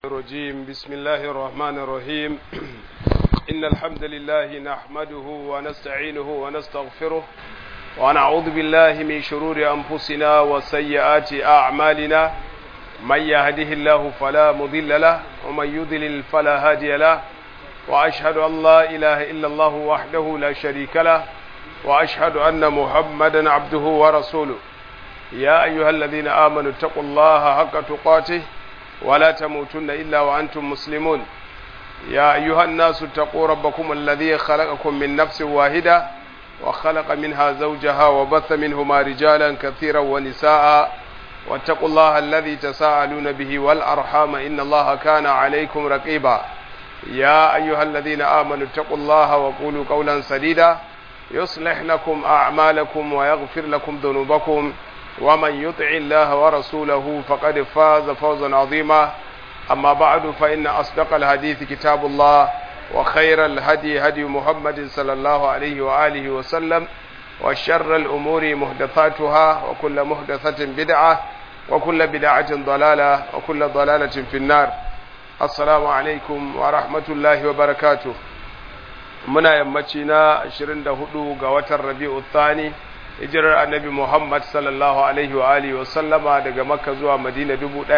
الرجيم بسم الله الرحمن الرحيم إن الحمد لله نحمده ونستعينه ونستغفره ونعوذ بالله من شرور أنفسنا وسيئات أعمالنا من يهده الله فلا مضل له ومن يضلل فلا هادي له وأشهد أن لا إله إلا الله وحده لا شريك له وأشهد أن محمدا عبده ورسوله يا أيها الذين آمنوا اتقوا الله حق تقاته ولا تموتن إلا وأنتم مسلمون يا أيها الناس اتقوا ربكم الذي خلقكم من نفس واحدة وخلق منها زوجها وبث منهما رجالا كثيرا ونساء واتقوا الله الذي تساءلون به والأرحام إن الله كان عليكم رقيبا يا أيها الذين آمنوا اتقوا الله وقولوا قولا سديدا يصلح لكم أعمالكم ويغفر لكم ذنوبكم ومن يطع الله ورسوله فقد فاز فوزا عظيما أما بعد فإن أصدق الحديث كتاب الله وخير الهدي هدي محمد صلى الله عليه وآله وسلم وشر الأمور محدثاتها وكل محدثة بدعة وكل بدعة ضلالة وكل ضلالة في النار السلام عليكم ورحمة الله وبركاته muna yammaci na 24 ga watan Rabi'u Thani hijirar Annabi Muhammad sallallahu alaihi wa alihi wa sallama daga Makka zuwa Madina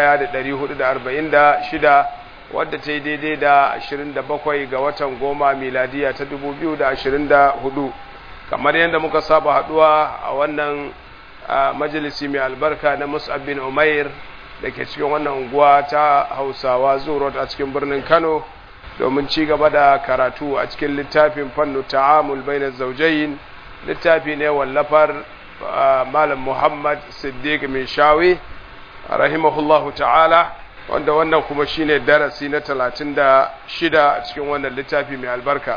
1446 wadda ta yi daidai da 27 ga watan goma miladiya ta 2024 kamar yadda muka saba haduwa a wannan majalisi mai albarka na Mus'ab bin Umair da ke cikin wannan unguwa ta Hausawa Zurot a cikin birnin Kano domin ci gaba da karatu a cikin littafin fannu ta'amul bainar zaujayin littafi ne wallafar malam muhammad siddiq mai shawi rahimahullahu ta'ala wanda wannan kuma shine darasi na talatin da shida a cikin wannan littafi mai albarka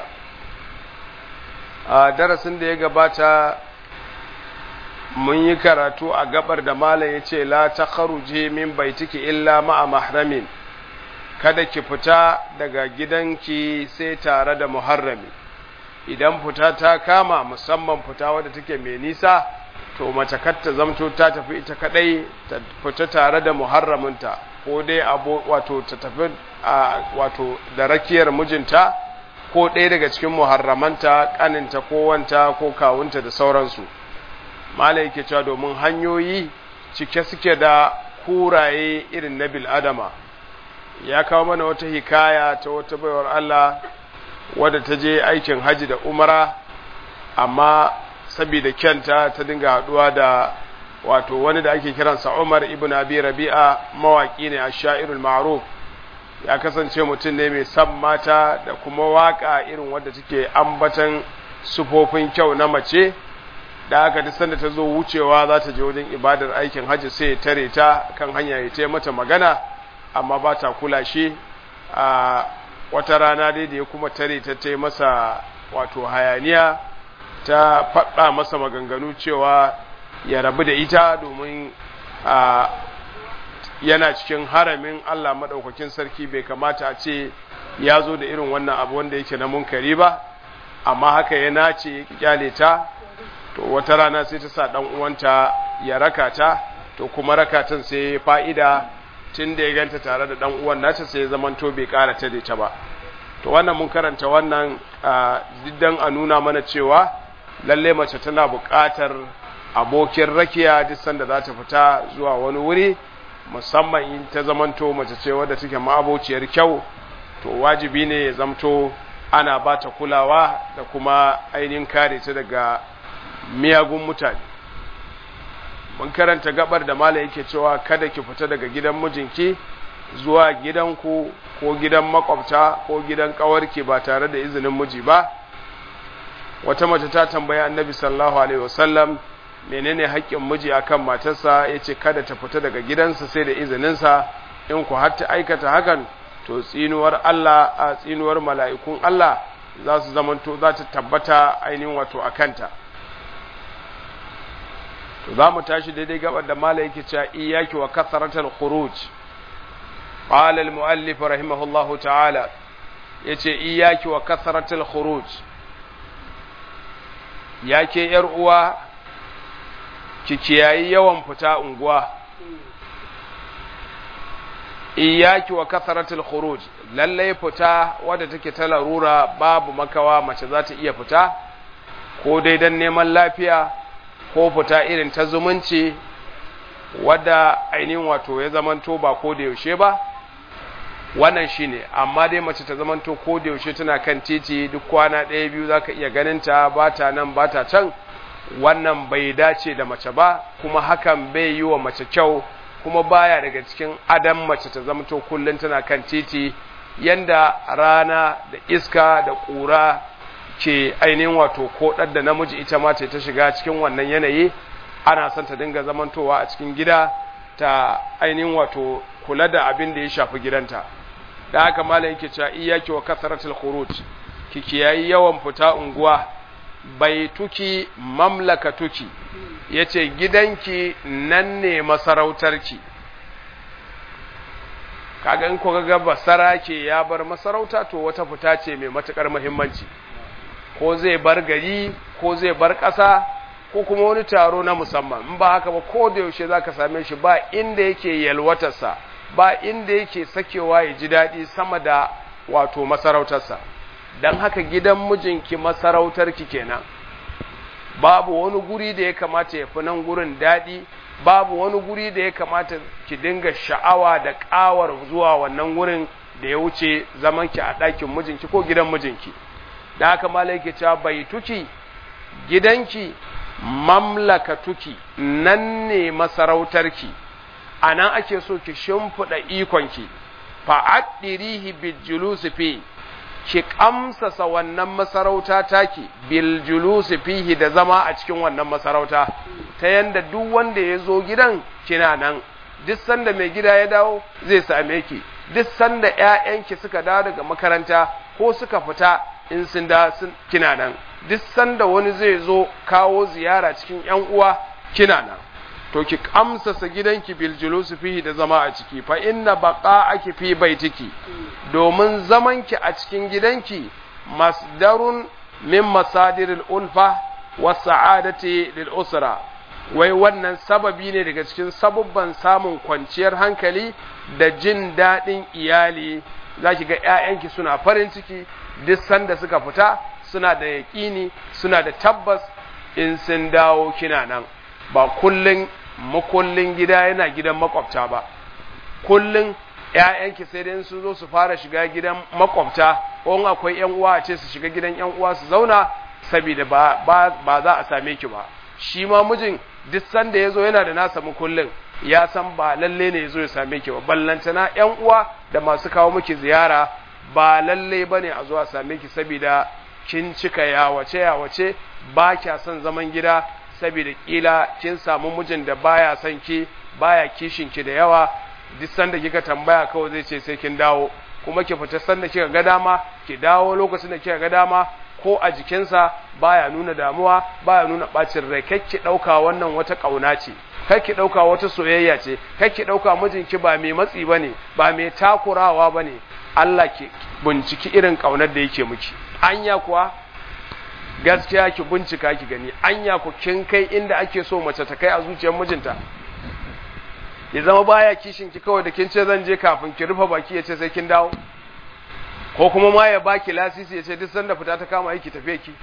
a darasin da ya gabata mun yi karatu a gabar da malam ya ce la ta min baitiki illa ma'a mahramin kada ki fita daga gidanki sai tare da muharrami idan fita ta kama musamman fita wadda take mai nisa to mace kar ta zamto ta tafi ita kadai ta fita tare da muharraminta ko dai abu wato ta tafi wato da rakiyar mijinta ko ɗaya daga cikin muharramanta kaninta ko wanta ko kawunta da sauransu malai yake cewa domin hanyoyi cike suke da kuraye irin na bil adama ya kawo mana wata hikaya ta wata baiwar Allah wadda ta je aikin haji da umara amma saboda kyanta ta dinga haduwa da wato wani da ake kiransa Umar ibn Abi Rabi'a mawaki ne a sha'irul ma'ruf ya kasance mutum ne mai san mata da kuma waka irin wadda take ambatan sufofin kyau na mace da aka ta sanda ta zo wucewa za ta je wajen ibadar aikin haji sai ya tare ta kan hanya ya ta mata magana amma ba ta kula shi a wata rana dai da ya kuma tare ta ta masa wato hayaniya ta faɗa masa maganganu cewa ya rabu da ita domin yana cikin haramin Allah maɗaukakin sarki bai kamata a ce ya zo da irin wannan abu wanda yake na munkari ba amma haka ya nace ya kyale ta to wata rana sai ta sa ɗan uwanta ya raka ta to kuma rakatan sai fa'ida tun da ya ganta tare da dan uwan nata sai ya zaman to bai ƙara ta da ta ba to wannan mun karanta wannan diddan a nuna mana cewa lalle mace tana buƙatar abokin rakiya duk sanda za ta fita zuwa wani wuri musamman in ta zamanto mace ce wadda take ma'abociyar kyau to wajibi ne ya zamto ana ba ta kulawa da kuma ainihin kare ta daga miyagun mutane mun karanta gabar da mala yake cewa kada ki fita daga gidan mijinki zuwa gidanku ko gidan makwabta ko gidan kawarki ba tare da izinin miji ba wata mace ta tambaya annabi sallallahu alaihi wasallam menene haƙƙin miji akan matarsa yace kada ta fita daga gidansa sai da izininsa in ku har ta aikata hakan to tsinuwar Allah a tsinuwar mala'ikun Allah za su zamanto za ta tabbata ainihin wato akanta to za mu tashi daidai gabar da mala yake cewa iyaki wa kasaratul khuruj qala al muallif rahimahullahu ta'ala yace iyaki wa kasaratul khuruj yake yar uwa ki kiyayi yawan fita unguwa iyaki wa kasaratul khuruj lallai fita wadda take ta larura babu makawa mace za ta iya fita ko dai don neman lafiya ko fita irin ta zumunci wadda ainihin wato ya zamanto ba ko da yaushe ba wannan shine amma dai mace ta zamanto ko da yaushe tana kan titi duk kwana ɗaya biyu zaka iya ganin ta ba ta nan ba ta can wannan bai dace da mace ba kuma hakan bai yi wa mace kyau kuma baya daga cikin adam mace ta zamanto kullum tana kan titi yanda rana da iska da ƙura ke ainihin wato ko da namiji ita ma ce ta shiga cikin wannan yanayi ana son ta dinga zamantowa a cikin gida ta ainihin wato kula da abin da ya shafi gidanta da haka malam yake cewa iyyaki wa kasratul khuruj ki kiyayi yawan fita unguwa baituki mamlakatuki yace gidanki nan ne masarautarki kaga in ko ga basara ke ya bar masarauta to wata fita ce mai matukar muhimmanci ko zai bar gari ko zai bar ƙasa ko kuma wani taro na musamman in ba haka ba ko da yaushe zaka same shi ba inda yake yalwatarsa ba inda yake sakewa ya ji daɗi sama da wato masarautarsa don haka gidan mijinki masarautarki kenan babu wani guri da ya kamata ya fi nan gurin daɗi babu wani guri da ya kamata ki dinga sha'awa da ƙawar zuwa wannan gurin da ya wuce zamanki a ɗakin mijinki ko gidan mijinki da haka malai ke cewa bai tuki gidanki mamlakatuki nan ne masarautarki a nan ake so ki shimfiɗa ikonki fa'addirihi biljulusi fi ki kamsasa wannan masarauta taki biljulusi fihi da zama a cikin wannan masarauta ta yanda duk wanda ya zo gidan kina nan duk sanda mai gida ya dawo zai same ki duk sanda ƴaƴanki suka dawo daga makaranta ko suka fita in sun da kina nan duk sanda wani zai zo kawo ziyara cikin ƴan uwa kina nan to ki kamsasa gidanki bil julusi fihi da zama a ciki fa inna baqa'aki fi baitiki domin zamanki a cikin gidanki masdarun min masadiril ulfa was sa'adati lil usra wai wannan sababi ne daga cikin sabubban samun kwanciyar hankali da jin daɗin iyali zaki ga ƴaƴanki suna farin ciki duk sanda suka fita suna da yaƙini suna da tabbas in sun dawo kina nan ba kullun makullin gida yana gidan makwabta ba kullun ƴaƴanki sai dai sun zo su fara shiga gidan makwabta ko in akwai ƴan uwa a ce su shiga gidan ƴan uwa su zauna saboda ba ba za a same ki ba shi ma mijin duk sanda yazo yana da nasa makullin ya san ba lalle ne yazo ya same ki ba ballantana ƴan uwa da masu kawo miki ziyara ba lalle bane a zo a same ki saboda kin cika yawace yawace ba kya son zaman gida saboda kila kin samu mijin da baya son ki baya kishin ki da yawa duk sanda kika tambaya kawai zai ce sai kin dawo kuma ki fita sanda kika ga dama ki dawo lokacin da kika ga dama ko a jikinsa baya nuna damuwa baya nuna bacin rai kai ki dauka wannan wata kauna ce kai ki dauka wata soyayya ce kai ki dauka mijinki ba mai matsi bane ba mai takurawa bane Allah ki binciki irin kaunar da yake miki anya kuwa gaskiya ki bincika ki gani anya ku kin kai inda ake so mace ta kai a zuciyar mijinta ya zama baya kishin ki kawai da kin ce zan je kafin ki rufe baki ya ce sai kin dawo ko kuma ma ya baki lasisi ya ce duk sanda fita ta kama aiki tafe ki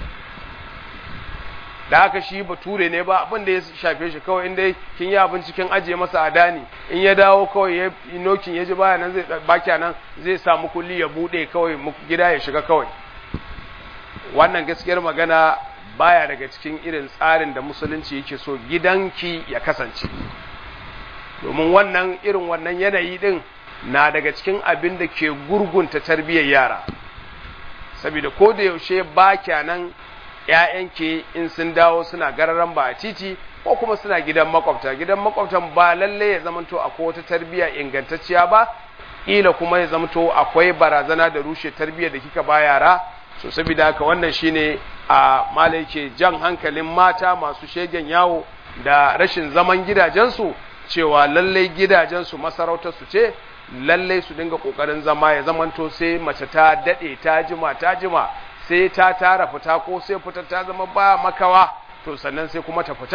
da haka shi bature ne ba abin da ya shafe shi kawai inda kin yi abin cikin ajiye masa adani in ya dawo kawai ya nokin ya ji baya nan zai baki nan zai samu kulli ya bude kawai gida ya shiga kawai wannan gaskiyar magana baya daga cikin irin tsarin da musulunci yake so gidanki ya kasance domin wannan irin wannan yanayi din na daga cikin abin da ke gurgunta tarbiyyar yara saboda ko da yaushe ba nan ‘ya'yanki in sun dawo suna gararan ba a titi ko kuma suna gidan makwabta gidan makwabtan ba lalle ya zamanto akwai wata tarbiyya ingantacciya ba ila kuma ya zamanto akwai barazana da rushe tarbiyyar da kika ba yara so saboda haka wannan shine a malai ke jan hankalin mata masu shegen yawo da rashin zaman gidajensu cewa lallai gidajensu masarautarsu ce lallai su dinga kokarin zama ya zamanto sai mace ta dade ta jima ta jima sai ta tara fita ko sai fita ta zama ba makawa to sannan sai kuma ta fita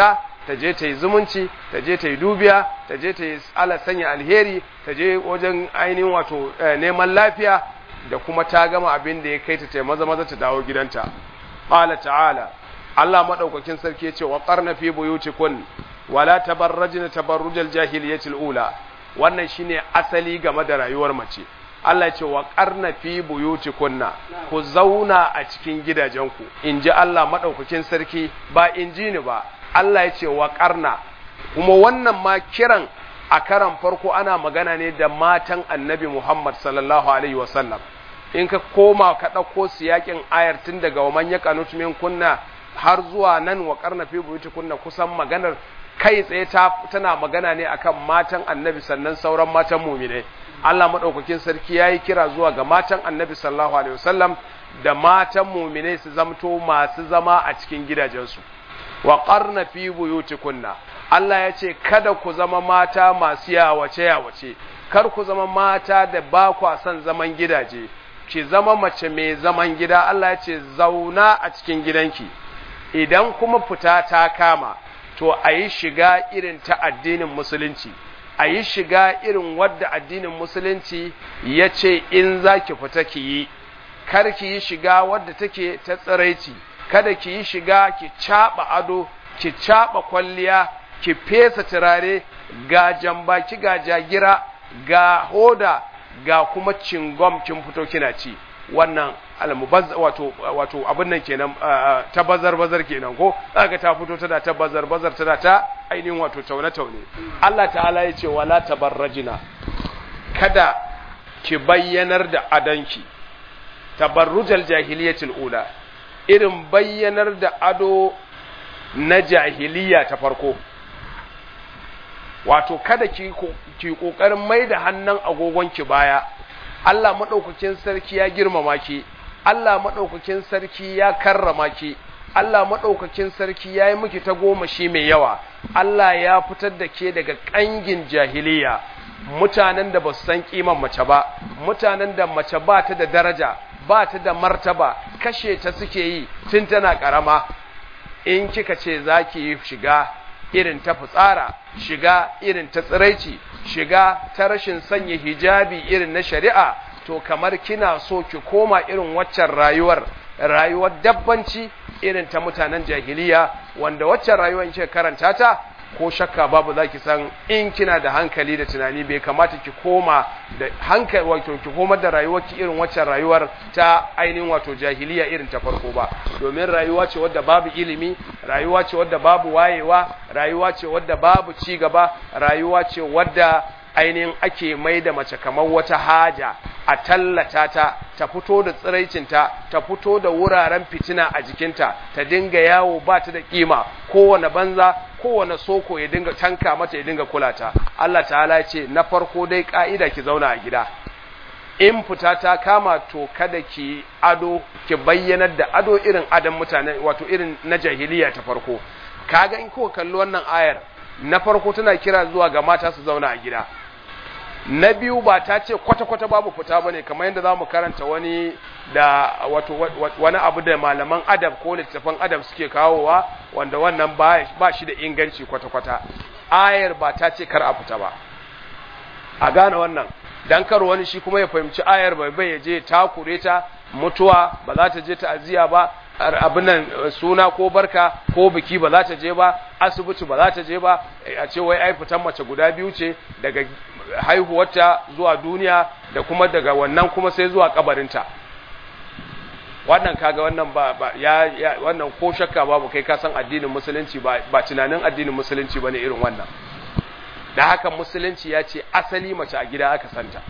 ta je ta yi zumunci ta je ta yi dubiya ta je ta yi ala sanya alheri ta je wajen ainihin wato neman lafiya da kuma ta gama abin da ya kai ta ta maza maza ta dawo gidanta qala ta'ala Allah madaukakin sarki ya ce wa qarna fi buyutikum wala tabarrajna tabarrujal jahiliyatil ula wannan shine asali game da rayuwar mace Allah ya ce wa qarna fi buyutikunna ku zauna a cikin gidajenku inji Allah madaukakin sarki ba inji ni ba Allah ya ce wa qarna kuma wannan ma kiran a karan farko ana magana ne da matan Annabi Muhammad sallallahu alaihi wasallam in ka koma ka ɗauko siyakin ayar tun daga wa man yaqanut min kunna har zuwa nan wa qarna fi buyutikunna kusan maganar kai tsaye tana magana ne akan matan annabi sannan sauran matan mumine Allah madaukakin sarki yayi kira zuwa ga matan annabi sallallahu alaihi wasallam da matan mumine su zamto masu zama a cikin gidajensu wa qarna fi buyutikunna Allah ya ce kada ku zama mata masu yawace yawace kar ku zama mata da ba kwa son zaman gidaje ki zama mace mai zaman gida Allah ya ce zauna a cikin gidanki idan kuma fita ta kama to a yi shiga irin ta addinin musulunci a yi shiga irin wadda addinin musulunci ya ce in za ki fita ki yi kar ki yi shiga wadda take ta tsiraici kada ki yi shiga ki caɓa ado ki caɓa kwalliya ki fesa turare ga jambaki ga jagira ga hoda ga kuma cingom kin fito kina ci wannan almubazz wato wato abin nan kenan ta bazar bazar kenan ko kaga ta fito tana ta bazar bazar tana ta ainihin wato taune taune Allah ta'ala ya ce wala tabarrajina kada ki bayyanar da adanki tabarrujal jahiliyatul ula irin bayyanar da ado na jahiliya ta farko wato kada ki ki kokarin mai da hannun agogonki baya Allah madaukakin sarki ya girmama ki Allah madaukakin sarki ya karrama ki Allah madaukakin sarki yayi miki ta goma shi mai yawa Allah ya fitar da ke daga kangin jahiliya mutanen da ba su san kiman mace ba mutanen da mace ba ta da daraja ba ta da martaba kashe ta suke yi tun tana karama in kika ce zaki yi shiga irin ta fitsara shiga irin ta tsiraici shiga ta rashin sanya hijabi irin na shari'a to kamar kina so ki koma irin waccan rayuwar rayuwar dabbanci irin ta mutanen jahiliya wanda waccan rayuwar in ce karanta ta ko shakka babu za ki san in kina da hankali da tunani bai kamata ki koma da hankali wato ki koma da rayuwar ki irin waccan rayuwar ta ainihin wato jahiliya irin ta farko ba domin rayuwa ce wadda babu ilimi rayuwa ce wadda babu wayewa rayuwa ce wadda babu ci gaba rayuwa ce wadda ainihin ake mai da mace kamar wata haja a tallata ta ta fito da tsiraicinta ta fito da wuraren fitina a jikinta ta dinga yawo ba ta da kima kowane banza kowane soko ya dinga tanka mata ya dinga kula ta Allah ta'ala ce na farko dai ka'ida ki zauna a gida in fita ta kama to kada ki ado ki bayyanar da ado irin adam mutane wato irin na jahiliya ta farko kaga in kuka kalli wannan ayar na farko tana kira zuwa ga mata su zauna a gida na biyu ba ta ce kwata-kwata babu fita ba ne kamar yadda za mu karanta wani da wato wani abu da malaman adab ko littattafan adab suke kawowa wanda wannan ba shi da inganci kwata-kwata ayar ba ta ce kar a fita ba a gane wannan dan kar wani shi kuma ya fahimci ayar bai bai je takure ta mutuwa ba za ta je ta'aziyya ba abin nan suna ko barka ko biki ba za ta je ba asibiti ba za ta je ba a ce wai ai fitan mace guda biyu ce daga haihuwarta zuwa duniya da kuma daga wannan kuma sai zuwa kabarinta wannan kaga wannan ba, ba ya, ya wannan ko shakka babu kai ka san addinin musulunci ba ba tunanin addinin musulunci bane irin wannan da haka musulunci ya ce asali mace a gida aka santa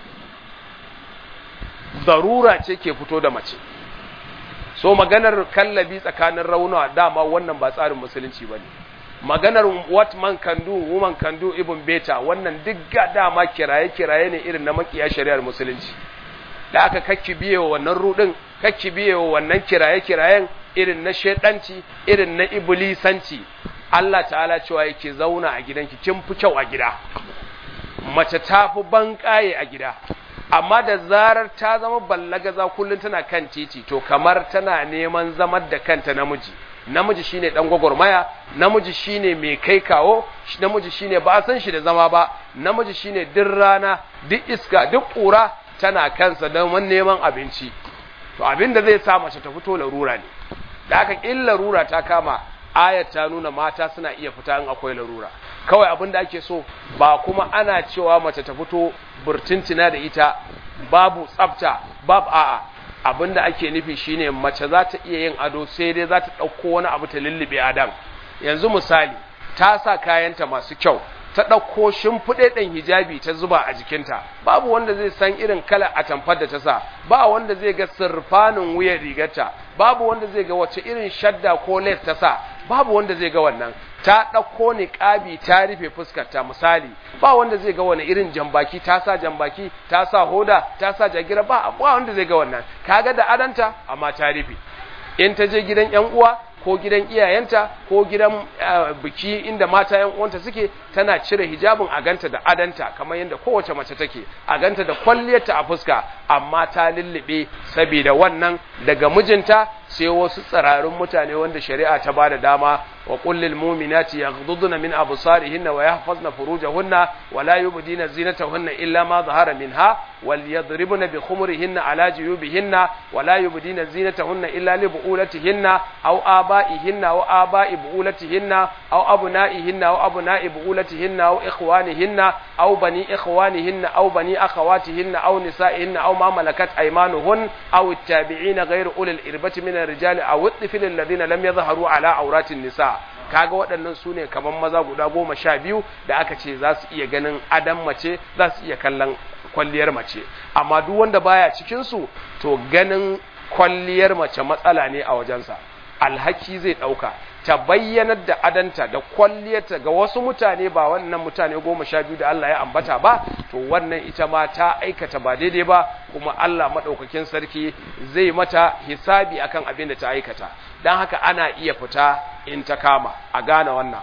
zarura ce ke fito da mace so maganar kallabi tsakanin rauna dama wannan ba tsarin musulunci ba ne maganar what man can do woman can do ibn beta wannan duk ga dama kiraye-kiraye ne irin na makiya shari'ar musulunci da aka kakki biye wa wannan rudin kakki biye wa wannan kiraye-kirayen irin na shedanci irin na iblisanci Allah ta'ala cewa yake zauna a gidanki kin fi kyau a gida mace ta fi banƙaye a gida amma da zarar ta zama ballagaza kullum tana kan titi to kamar tana neman zamar da kanta namiji namiji shine dan gwagwarmaya namiji shine mai kai kawo namiji shine ba san shi da zama ba namiji shine duk rana duk iska duk kura tana kansa don neman abinci to abin da zai sa mace ta fito larura ne da haka in larura ta kama ayat ta nuna mata suna iya fita in akwai larura kawai abin da ake so ba kuma ana cewa mace ta fito burtuntina da ita babu tsafta babu a'a abin da ake nufi shine mace za ta iya yin ado sai dai za ta ɗauko wani abu ta lullube adam yanzu misali ta sa kayanta masu kyau ta ɗauko shimfiɗe ɗin hijabi ta zuba a jikinta babu wanda zai san irin kalar atamfar da ta sa ba wanda zai ga sirfanin wuyan rigarta babu wanda zai ga wace irin shadda ko lace ta sa babu wanda zai ga wannan ta ɗauko niƙabi ta rufe fuskarta misali ba wanda zai ga wani irin jambaki ta sa jambaki ta sa hoda ta sa jagira ba ba wanda zai ga wannan kaga da adanta amma ta rufe in ta je gidan yan uwa ko gidan iyayenta ko gidan biki inda mata yan uwanta suke tana cire hijabin a ganta da adanta kamar yadda kowace mace take a ganta da kwalliyarta a fuska amma ta lullube saboda wannan daga mijinta sai wasu tsararun mutane wanda shari'a ta bada dama wa qul lil mu'minati yaghdudna min absarihinna wa yahfazna furujahunna wa la yubdina zinatahunna illa ma zahara minha wal yadribna bi khumurihinna ala juyubihinna wa la yubdina zinatahunna illa li bu'ulatihinna aw abaihinna wa abai bu'ulatihinna aw abnaihinna aw abnai bu'ulatihinna aw ikhwanihinna aw bani ikhwanihinna aw bani akhawatihinna aw nisaihinna aw ma malakat aymanuhun aw at-tabi'ina ghayru ulil irbati min ar-rijali aw at-tifl alladhina lam yadhharu ala awratin nisa kaga waɗannan su ne kamar maza guda goma sha biyu da aka ce za su iya ganin adam mace za su iya kallon kwalliyar mace amma duk wanda baya cikinsu to ganin kwalliyar mace matsala ne a wajensa alhaki zai ɗauka ta bayyanar da adanta da kwalliyarta ga wasu mutane ba wannan mutane goma sha biyu da Allah ya ambata ba to wannan ita ma ta aikata ba daidai ba kuma Allah maɗaukakin sarki zai mata hisabi akan abin da ta aikata don haka ana iya fita in ta kama a gane wannan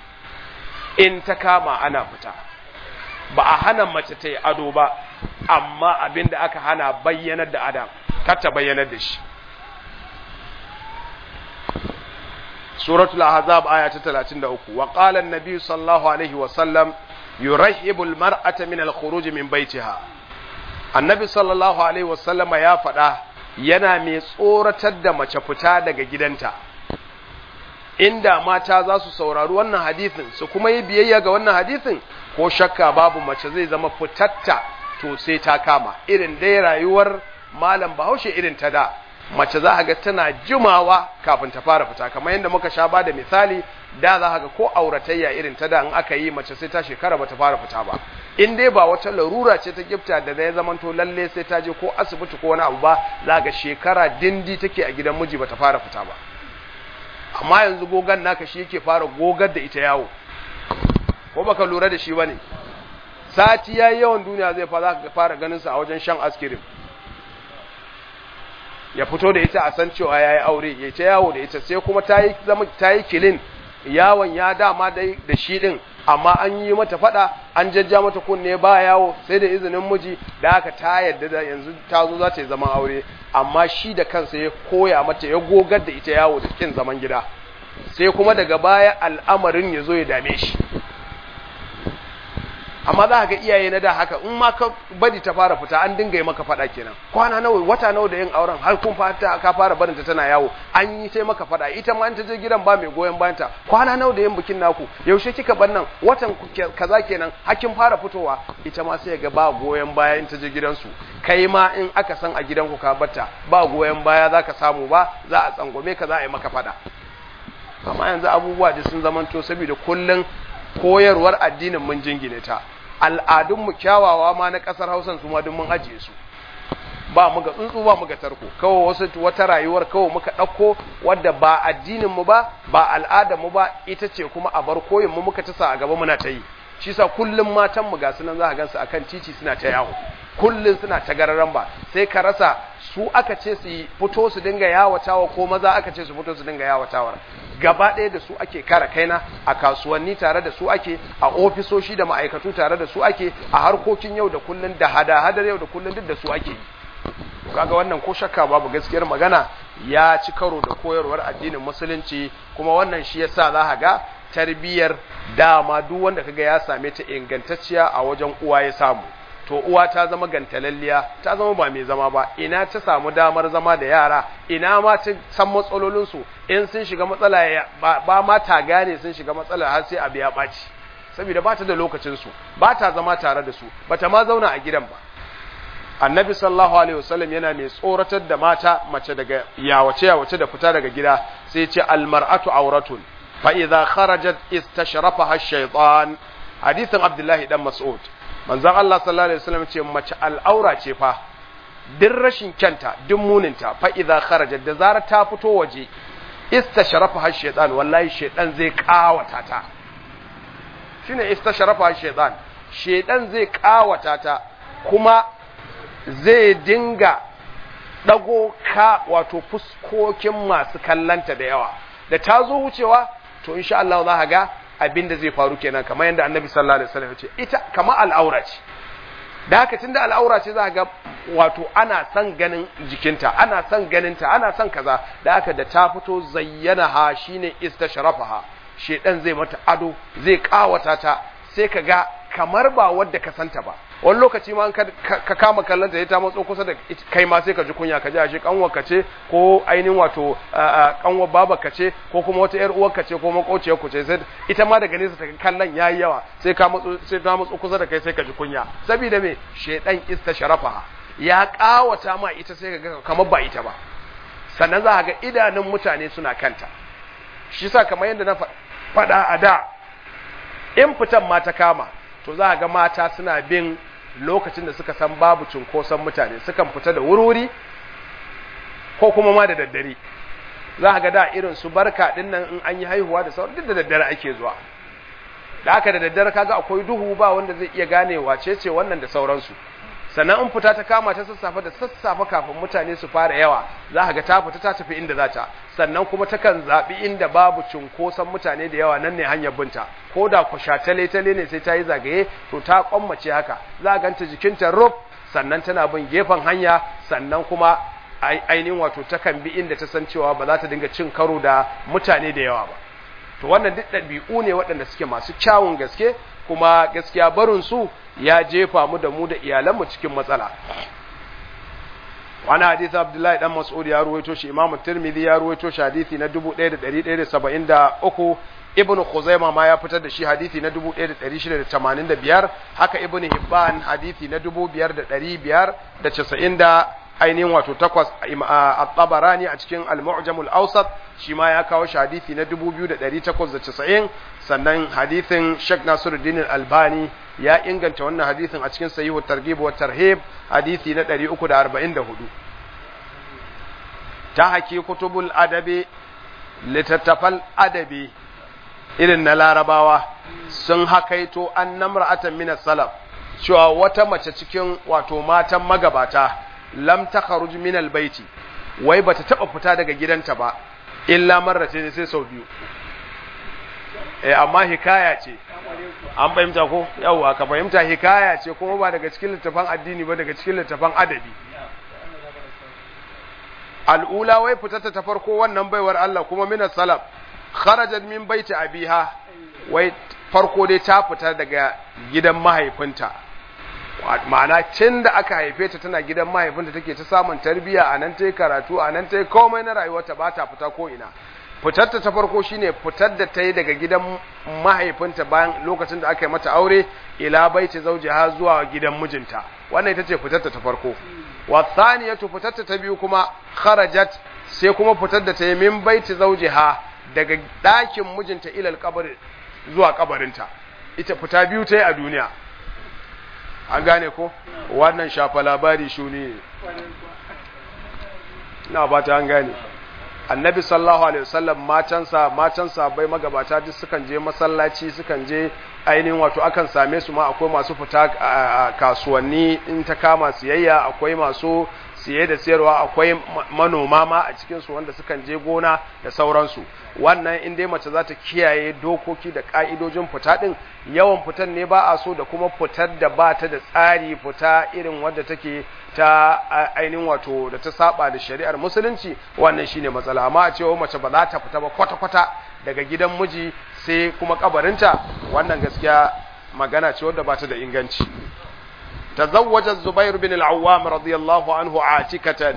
in ta kama ana fita ba a hana mace ta yi ado ba amma abin da aka hana bayyanar da adam kar ta bayyanar da shi suratul ahzab aya ta 33 wa qala an-nabi sallallahu alaihi wa sallam yurahibu al-mar'ata min al-khuruj min baytiha annabi sallallahu alaihi wa sallama ya faɗa yana mai tsoratar da mace fita daga gidanta inda mata za su saurari wannan hadisin su kuma yi biyayya ga wannan hadisin ko shakka babu mace zai zama fitatta to sai ta kama irin dai rayuwar malam bahaushe irin ta da mace za ga tana jimawa kafin ta fara fita kamar yadda muka sha ba da misali da za ga ko auratayya irin ta da in aka yi mace sai ta shekara bata fara fita ba in dai ba wata larura ce ta gifta da zai zaman to lalle sai ta je ko asibiti ko wani abu ba za ga shekara dindi take a gidan miji bata fara fita ba amma yanzu gogan naka shi yake fara gogar da ita yawo ko baka lura da shi bane sati yayi yawan duniya zai fara ganin sa a wajen shan askirim ya fito da ita a san cewa yayi aure ya ta yawo da ita sai kuma tayi zama tayi kilin yawon ya dama dai da shi din amma an yi mata fada an jajja mata kunne ba yawo sai da izinin miji da haka ta yadda da yanzu ta zo za ta yi zaman aure amma shi da kansa ya koya mata ya gogar da ita yawo da kin zaman gida sai kuma daga baya al'amarin ya zo ya dame shi amma za ga iyaye na da haka in ma ka bari ta fara fita an dinga yi maka fada kenan kwana nawa wata nawa da yin auren har kun fata ka fara barin ta tana yawo an yi sai maka fada ita ma in ta je gidan ba mai goyon bayan ta kwana nawa da yin bikin naku yaushe kika bar nan watan kaza kenan hakin fara fitowa ita ma sai ga ba goyon baya in ta je gidansu kai ma in aka san a gidanku ka batta ba goyon baya zaka samu ba za a tsangwame ka za a yi maka fada amma yanzu abubuwa da sun zamanto saboda kullun koyarwar addinin mun jingine ta al'adunmu kyawawa ma na ƙasar hausan su ma duk mun ajiye su ba mu ga tsuntsu ba mu ga tarko kawai wasu wata rayuwar kawai muka ɗauko wadda ba addinin mu ba ba al'adar mu ba ita ce kuma a bar koyin mu muka tasa a gaba muna ta yi shi sa kullum matan mu ga sunan za ka gansu akan titi suna ta yawo kullum suna ta gararan ba sai ka rasa su aka ce su fito su dinga yawatawa ko maza aka ce su fito su dinga yawatawar gaba ɗaya da su ake kara kaina a kasuwanni tare da su ake a ofisoshi da ma'aikatu tare da su ake a harkokin yau da kullun da hada-hadar yau da kullun duk da su ake yi kaga wannan ko shakka babu gaskiyar magana ya ci karo da koyarwar addinin musulunci kuma wannan shi yasa za ka ga tarbiyyar dama duk wanda kaga ya same ta ingantacciya a wajen uwa ya samu to uwa ta zama gantalalliya ta zama ba mai zama ba ina ta samu damar zama da yara ina ma ta san matsalolinsu in sun shiga matsala ba ma ta gane sun shiga matsala har sai abu ya ɓaci saboda ba ta da lokacinsu ba ta zama tare da su ba ta ma zauna a gidan ba annabi sallallahu alaihi wasallam yana mai tsoratar da mata mace daga yawace yawace da fita daga gida sai ce almar'atu auratun fa idza kharajat istashrafaha ash-shaytan hadithin abdullahi dan mas'ud manzon Allah sallallahu alaihi wasallam ce mace al'aura ce fa duk rashin kyanta duk muninta fa idza kharajat da zarar ta fito waje istashrafaha ash-shaytan wallahi shaytan zai kawata ta shine istashrafaha ash-shaytan shaytan zai kawata ta kuma zai dinga ɗago ka wato fuskokin masu kallanta da yawa da ta zo wucewa to insha Allah za ga abin da zai faru kenan kamar yadda annabi sallallahu alaihi wasallam ya ce ita kamar al'aura ce da haka tunda al'aura ce za ga wato ana son ganin jikinta ana son ganinta ana son kaza da haka da ta fito zayyana ha shine istashrafaha shedan zai mata ado zai kawata ta sai ka ga kamar ba wadda ka santa ba wani lokaci ma ka kama kallon ta ta matso kusa da kai ma sai ka ji kunya ka ji ashe kanwar ka ce ko ainihin wato kanwar baba ka ce ko kuma wata yar uwar ka ce ko makociyar ku ce sai ita ma daga nesa ta kallon yayi yawa sai ka matso sai ta matso kusa da kai sai ka ji kunya saboda me shedan istasharafa ya kawata ma ita sai ka ga kamar ba ita ba sannan za ka ga idanun mutane suna kanta shi sa kamar yadda na faɗa a da in fitan ma ta kama to za a ga mata suna bin lokacin da suka san babu cunkoson mutane sukan fita da wurwuri ko kuma ma da daddare za a ga da irin su barka din nan in an yi haihuwa da sauran duk da daddare ake zuwa da aka da daddare kaga akwai duhu ba wanda zai iya gane wace ce wannan da sauransu sannan in fita ta kama ta sassafe da sassafe kafin mutane su fara yawa za ka ga ta fita ta tafi inda za ta sannan kuma takan zaɓi inda babu cunkoson mutane da yawa nan ne hanyar binta ko da ku tale tale ne sai ta yi zagaye to ta kwammace haka za a ganta jikinta rub sannan tana bin gefen hanya sannan kuma ainihin wato takan bi inda ta san cewa ba za ta dinga cin karo da mutane da yawa ba to wannan duk ɗabi'u ne waɗanda suke masu kyawun gaske kuma gaskiya barin su ya jefa mu da mu da iyalanmu cikin matsala wani hadisi abdullahi dan mas'ud ya ruwaito shi imamu tirmidhi ya ruwaito shi hadisi na 1173 ibnu khuzaima ma ya fitar da shi hadisi na 1685 haka ibnu hibban hadisi na 5590 da ainihin wato takwas at-tabarani a cikin al-mu'jam al-awsat shi ma ya kawo shi hadisi na 2890 sannan hadisin Sheikh Nasiruddin al-Albani ya inganta wannan hadisin a cikin sahihu targhib wa tarhib hadisi na 344 ta haki kutubul adabi litattafal adabi irin na larabawa sun hakaito an namra'atan min salaf cewa wata mace cikin wato matan magabata lam takharuj min albayti wai bata taba fita daga gidanta ba illa marratayn sai sau biyu eh amma hikaya ce an fahimta ko yawa ka fahimta hikaya ce kuma ba daga cikin littafan addini ba daga cikin littafan adabi al'ula wai fitata ta farko wannan baiwar Allah kuma min salaf kharajat min baiti abiha wai farko dai ta fita daga gidan mahaifinta ma'ana tun da aka haife ta tana gidan mahaifinta take ta samun tarbiyya a nan ta yi karatu a nan ta yi komai na rayuwarta ba ta fita ko ina fitarta ta farko shine fitar da ta yi daga gidan mahaifinta bayan lokacin da aka yi mata aure ila baiti zaujiha zuwa gidan mijinta wannan ita ce fitarta ta farko wa thaniyatu fitarta ta biyu kuma kharajat sai kuma fitar da ta yi min baiti zaujiha daga ɗakin mijinta ilal kabari zuwa kabarinta ita fita biyu ta yi a duniya an gane ko wannan shafa labari shuni ina ba ta an gane annabi sallallahu alaihi wasallam matansa matansa bai magabata duk sukan je masallaci sukan je ainihin wato akan same su ma akwai masu fita kasuwanni in ta kama siyayya akwai masu siye da sayarwa akwai manoma ma a cikinsu wanda sukan je gona da sauransu wannan in dai mace za ta kiyaye dokoki da ka'idojin fita din yawan fitan ne ba a so da kuma fitar da ba ta da tsari fita irin wadda take ta ainihin wato da ta saba da shari'ar musulunci wannan shine matsala amma a cewa mace ba za ta fita ba kwata-kwata daga gidan miji sai kuma kabarinta wannan gaskiya magana ce wadda ba ta da inganci تزوج الزبير بن العوام رضي الله عنه عاتكة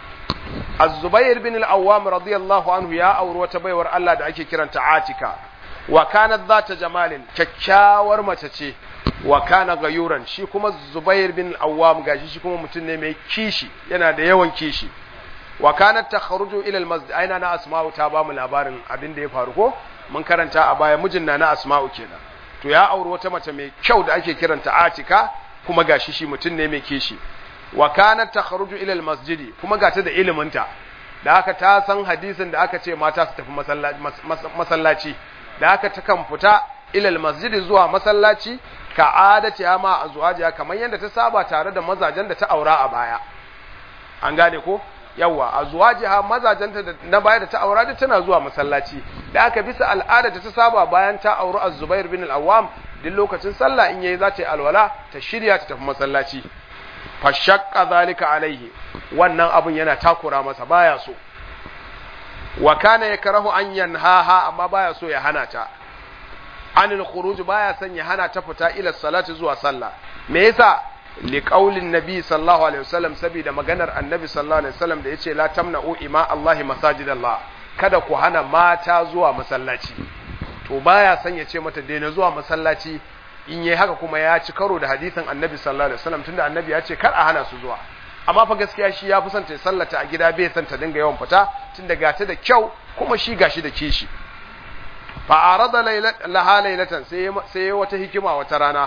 الزبير بن العوام رضي الله عنه يا أور وتبيور الله da ake kiranta عاتكة وكانت ذات جمال kyakkyawar mace ce wa kana gayuran shi kuma Zubair bin Awwam gashi shi kuma mutum ne mai kishi yana da yawan kishi wa kanat takhruju ila al-masjid aina na asma'u ta ba mu labarin abin da ya faru ko mun karanta a baya mijin na na asma'u kenan to ya auri wata mace mai kyau da ake kiranta Atika kuma gashi shi mutum ne mai kishi wa kanat takhruju ila almasjidi kuma gata da iliminta da aka ta san hadisin da aka ce mata su tafi masallaci da aka ta kan fita ila almasjidi zuwa masallaci ka adati ma azwajiha kamar yadda ta saba tare da mazajen da ta aura a baya an gane ko yawa azwajiha mazajenta da na baya da ta aura da tana zuwa masallaci da aka bisa al'ada da ta saba bayan ta auri az-zubair bin al-awwam duk lokacin sallah in yayi za ta yi alwala ta shirya ta tafi masallaci fa shaqqa zalika alaihi wannan abun yana takura masa baya so wa kana yakrahu an yanhaha amma baya so ya hana ta anil khuruj baya son ya hana ta fita ila salati zuwa sallah me yasa li qaulin nabi sallallahu alaihi wasallam saboda maganar annabi sallallahu alaihi wasallam da yace la tamna'u ima allahi masajidallah kada ku hana mata zuwa masallaci to baya son ya ce mata daina zuwa masallaci in yi haka kuma ya ci karo da hadisin annabi sallallahu alaihi wasallam tunda annabi ya ce kar a hana su zuwa amma fa gaskiya shi ya fi son ta sallata a gida bai son ta dinga yawan fita tunda gata da kyau kuma shi gashi da kishi fa arada laha laylatan sai sai wata hikima wata rana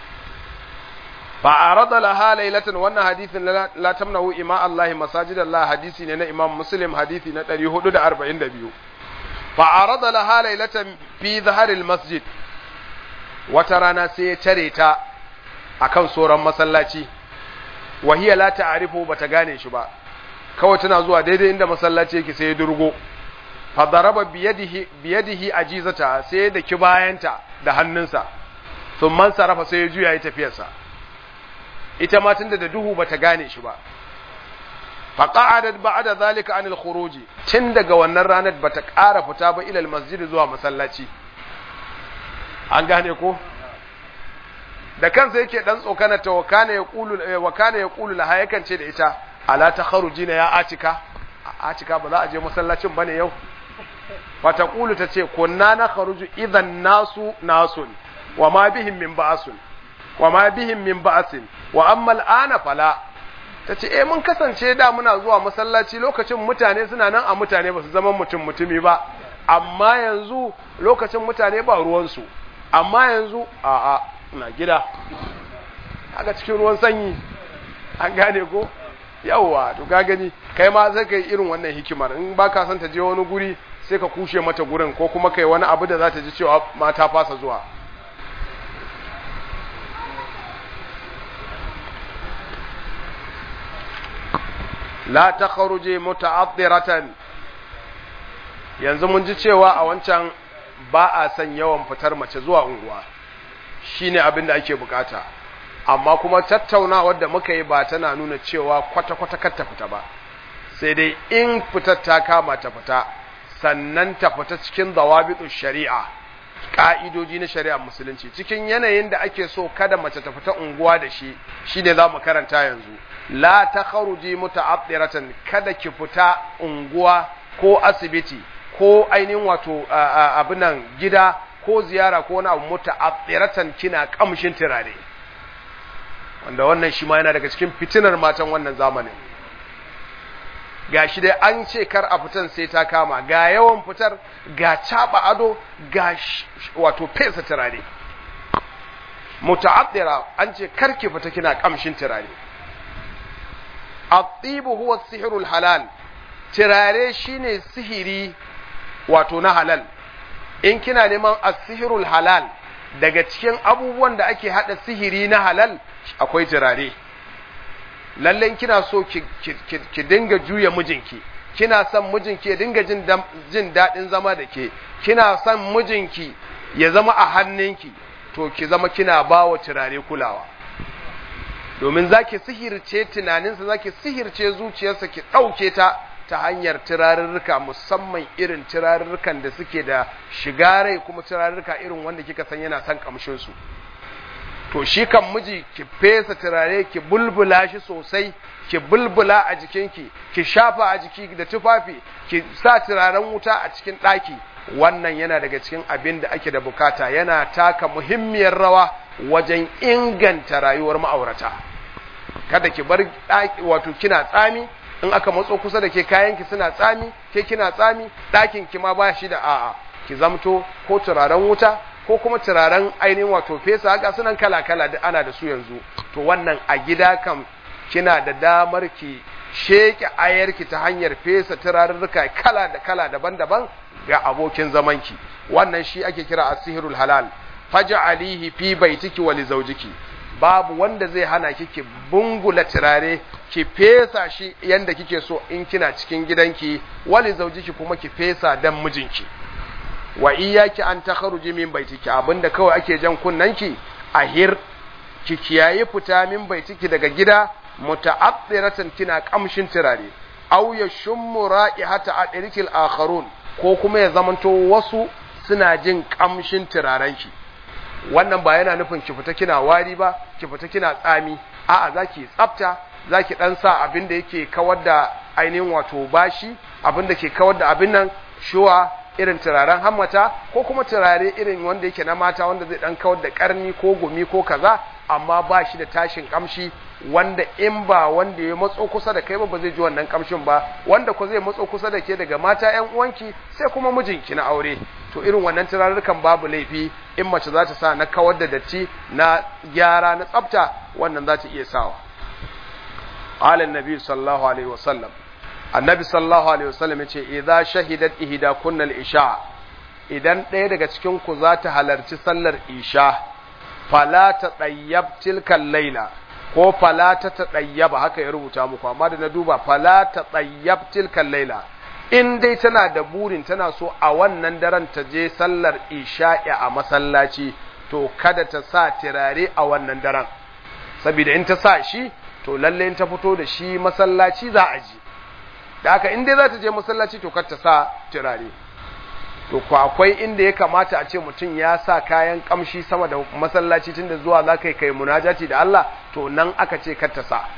fa arada laha laylatan wannan hadisin la tamnahu ima Allah masajidallah hadisi ne na Imam Muslim hadisi na 442 فعرض لها ليلة في ظهر المسجد وترانا سيتريتا akan soran masallaci wahiya la ta'rifu bata gane shi ba kawai tana zuwa daidai inda masallaci yake sai ya durgo fa daraba biyadihi biyadihi ajizata sai da ki bayanta da hannunsa thumma sarafa sai ya juya ya tafiyarsa ita ma tunda da duhu bata gane shi ba faqa'adat ba'da zalika anil khuruj tun daga wannan ranar bata ƙara fita ba ilal masjid zuwa masallaci an gane ko da kansa yake dan tsokana ta wakana ya qulu wakana ya qulu laha yakan ce da ita ala takharujina ya atika atika ba za a je masallacin bane yau fata qulu tace kunna na kharuju idan nasu nasun wa ma bihim min ba'sun wa ma bihim min ba'sin wa amma al'ana fala ta ce eh mun kasance da muna zuwa masallaci lokacin mutane suna nan a mutane ba su zama mutum mutumi ba amma yanzu lokacin mutane ba ruwansu amma yanzu a a na gida haka cikin ruwan sanyi an gane ko yawwa to ka gani kai ma sai kai irin wannan hikimar in ba ka son ta je wani guri sai ka kushe mata gurin ko kuma kai wani abu da za ta ji cewa mata fasa zuwa la ta kharuje muta'addiratan yanzu mun ji cewa a wancan ba a san yawan fitar mace zuwa unguwa shine abin da ake bukata amma kuma tattaunawar da muka yi ba tana nuna cewa kwata-kwata kar ta fita ba sai dai in fitar ta kama ta fita sannan ta fita cikin dawabitu shari'a ka'idoji na shari'a musulunci cikin yanayin da ake so kada mace ta fita unguwa da shi shine za mu karanta yanzu la ta kharuji muta'addiratan kada ki fita unguwa ko asibiti ko ainihin wato abinan gida ko ziyara ko wani abu muta'addiratan kina kamshin turare wanda wannan shi ma yana daga cikin fitinar matan wannan zamanin gashi dai an ce kar a fitan sai ta kama ga yawan fitar ga caba ado ga wato fesa turare muta'addira an ce kar ki fita kina kamshin turare at-tibu huwa as halal turare shine sihiri wato na halal in kina neman as-sihrul halal daga cikin abubuwan da ake hada sihiri na halal akwai turare lalle kina so ki, ki, ki, ki dinga juya mijinki kina son mijinki ya dinga jin jin daɗin zama da ke kina son mijinki ya zama a hannunki to ki zama kina ba wa turare kulawa domin za ki sihirce tunaninsa za ki sihirce zuciyarsa ki ɗauke ta ta hanyar turarurruka musamman irin turarurrukan da suke da shiga rai kuma turarurruka irin wanda kika san yana son kamshinsu to shi kan miji ki fesa turare ki bulbula shi sosai ki bulbula a jikinki ki shafa a jiki da tufafi ki sa turaren wuta a cikin ɗaki wannan yana daga cikin abin da ake da bukata yana taka muhimmiyar rawa wajen inganta rayuwar ma'aurata kada ki bar wato kina tsami in aka matso kusa da ke kayanki suna tsami ke kina tsami ɗakin ki ma ba shi da a'a ki zamto ko turaren wuta ko kuma turaren ainihin wato fesa haka sunan kala-kala da ana da su yanzu to wannan a gida kam kina da damar ki sheke ayarki ta hanyar fesa turarurruka kala da kala daban-daban ga abokin zamanki wannan shi ake kira asihirul halal faj'alihi fi baitiki wa li zawjiki babu wanda zai hana ki ki bungula turare ki fesa shi yanda kike so in kina cikin gidanki wali zaujiki kuma ki fesa dan mijinki wa iyyaki an takharuji min baitiki abinda kawai ake jan kunnanki ahir ki kiyaye fita min baitiki daga gida muta'athiratan kina kamshin turare aw yashummu ra'ihata adrikil akharun ko kuma ya zamanto wasu suna jin kamshin turarenki wannan ba yana nufin ki fita kina wari ba ki fita kina tsami a'a zaki tsafta zaki dan sa abin da yake kawar da ainihin wato bashi abin da ke kawar da abin nan shuwa irin turaren hammata ko kuma turare irin wanda yake na mata wanda zai dan kawar da karni ko gumi ko kaza amma ba shi da tashin kamshi wanda in ba wanda ya matso kusa da kai ba ba zai ji wannan kamshin ba wanda ko zai matso kusa da ke daga mata ƴan uwanki sai kuma mijinki na aure to irin wannan turarrukan babu laifi in mace za ta sa na kawar da datti na gyara na tsafta wannan za ta iya sawa qala annabi sallallahu alaihi wasallam annabi sallallahu alaihi wasallam yace idza shahidat ihda kunnal isha idan ɗaya daga cikin ku za ta halarci sallar isha fala ta tsayyab tilkan laila ko fala ta tsayyaba haka ya rubuta muku amma da na duba fala ta tsayyab tilkan laila in dai tana da burin tana so a wannan daren ta je sallar isha'i a masallaci to kada ta sa turare a wannan daren saboda in ta sa shi to lalle in ta fito da shi masallaci za a ji da haka in dai za ta je masallaci to kar ta sa turare to ko akwai inda ya kamata a ce mutum ya sa kayan kamshi sama da masallaci tunda zuwa za ka yi kai munajati da Allah to nan aka ce kar ta sa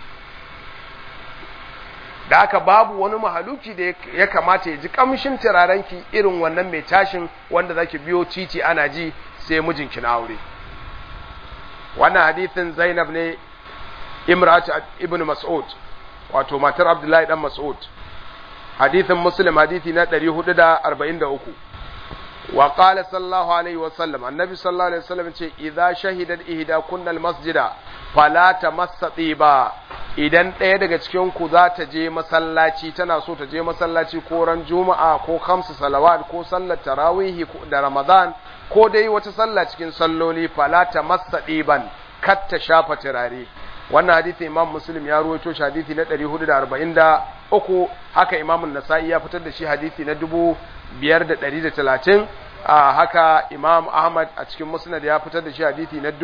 da haka babu wani mahaluki da ya kamata ya ji kamshin turarenki irin wannan mai tashin wanda zaki biyo titi ana ji sai mijinki na aure wannan hadithin Zainab ne Imrat ibn Mas'ud wato matar Abdullahi dan Mas'ud hadithin Muslim hadithi na 443 wa qala sallallahu alaihi wa sallam annabi sallallahu alaihi wa sallam ce idza shahidat ihda kunnal masjida fala tamassa tiba idan ɗaya daga cikin ku za ta je masallaci tana so ta je masallaci ko ran juma'a ko khamsu salawat ko sallar tarawih da ramadan ko dai wata sallah cikin salloli fala tamassa tiban kar ta shafa turare wannan hadisi imam muslim ya ruwaito shi hadisi na 443 haka imam nasa'i ya fitar da shi hadisi na 5130 haka imam ahmad a cikin musnad ya fitar da shi hadisi na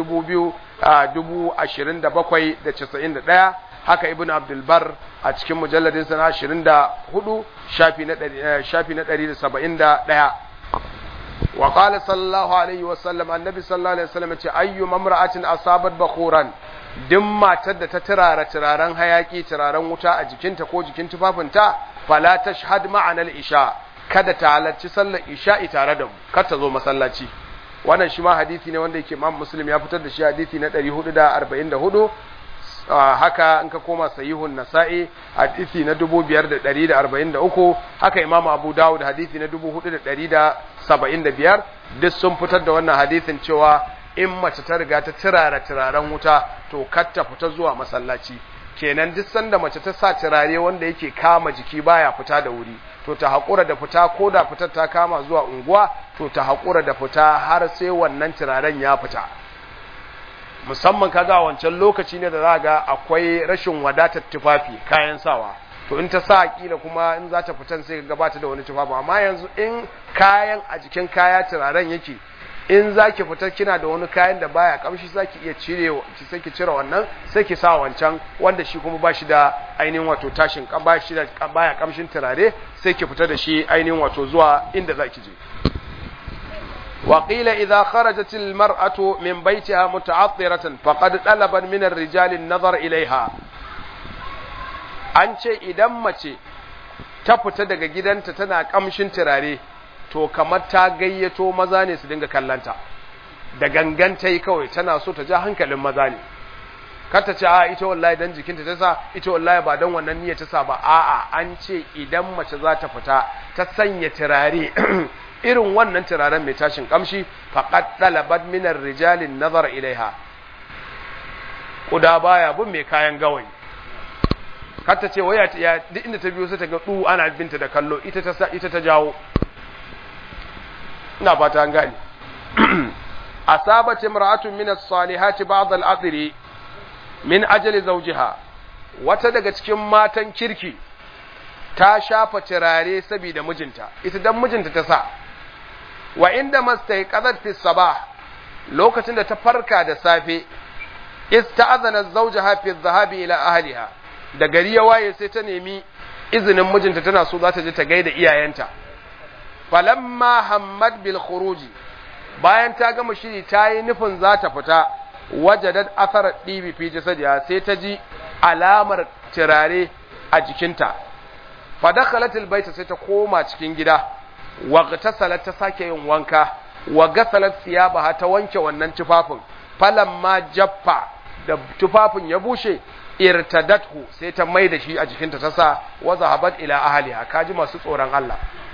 2791 haka ibn abdul bar a cikin mujalladin sana 24 shafi na shafi na 171 wa qala sallallahu alaihi wasallam annabi sallallahu alaihi wasallam ce ayyu mamra'atin asabat bakhuran duk matar da ta turara turaren hayaki turaren wuta a jikinta ko jikin tufafinta fala tashhad ma'ana al-isha kada ta halarci sallar isha'i tare da mu kar ta zo masallaci wannan shi ma hadisi ne wanda yake Imam Muslim ya fitar da shi hadisi na 444 haka in ka koma sahihun nasa'i hadisi na 5143 haka Imam Abu Dawud hadisi na 4175 duk sun fitar da wannan hadisin cewa in mace ta riga ta turara turaren wuta to kar ta fita zuwa masallaci kenan duk sanda mace ta sa turare wanda yake kama jiki baya fita da wuri to ta haƙura da fita ko da fitar ta kama zuwa unguwa to ta haƙura da fita har sai wannan turaren ya fita musamman kaga a wancan lokaci ne da za ga akwai rashin wadatar tufafi kayan sawa to in ta sa kila kuma in za ta fitan sai ga bata da wani tufafi amma yanzu in kayan a jikin kaya turaren yake in za ki fita kina da wani kayan da baya kamshi za ki iya cire ki sai ki cire wannan sai ki sa wancan wanda shi kuma ba shi da ainihin wato tashin ba shi da baya kamshin turare sai ki fita da shi ainihin wato zuwa inda za ki je وقيل إذا خرجت المرأة من بيتها متعطرة فقد طلبا من الرجال النظر إليها an ce idan mace ta fita daga gidanta tana kamshin turare to kamar ta gayyato maza ne su dinga kallanta da gangan ta yi kawai tana so ta ja hankalin maza ne kar ta ce a ita wallahi dan jikinta ta sa ita wallahi ba dan wannan niyyar ta sa ba a'a an ce idan mace za ta fita ta sanya turare irin wannan turaren mai tashin kamshi faqad dalabat min ar-rijali nazar ilaiha kuda baya bin mai kayan gawayi kar ta ce waya ya duk inda ta biyo sai ta ga du ana binta da kallo ita ta ita ta jawo ina fata an gane asabat imra'atun min as-salihati ba'd al-adri min ajali zawjiha wata daga cikin matan kirki ta shafa turare saboda mijinta ita dan mijinta ta sa wa inda mastaiqadat fi sabah lokacin da ta farka da safe ista'adana zawjaha fi dhahabi ila ahliha da gari ya waye sai ta nemi izinin mijinta tana so za ta je ta gaida iyayenta falamma hammad bil khuruji bayan ta gama shiri ta yi nufin za ta fita wajadat athar dibi fi jasadiha sai ta ji alamar turare a jikinta fa dakhalat al baita sai ta koma cikin gida wa gtasalat ta sake yin wanka wa gasalat siyabaha ta wanke wannan tufafin falamma jaffa da tufafin ya bushe irtadathu sai ta mai da shi a jikinta ta sa wa zahabat ila ahliha kaji masu tsoron Allah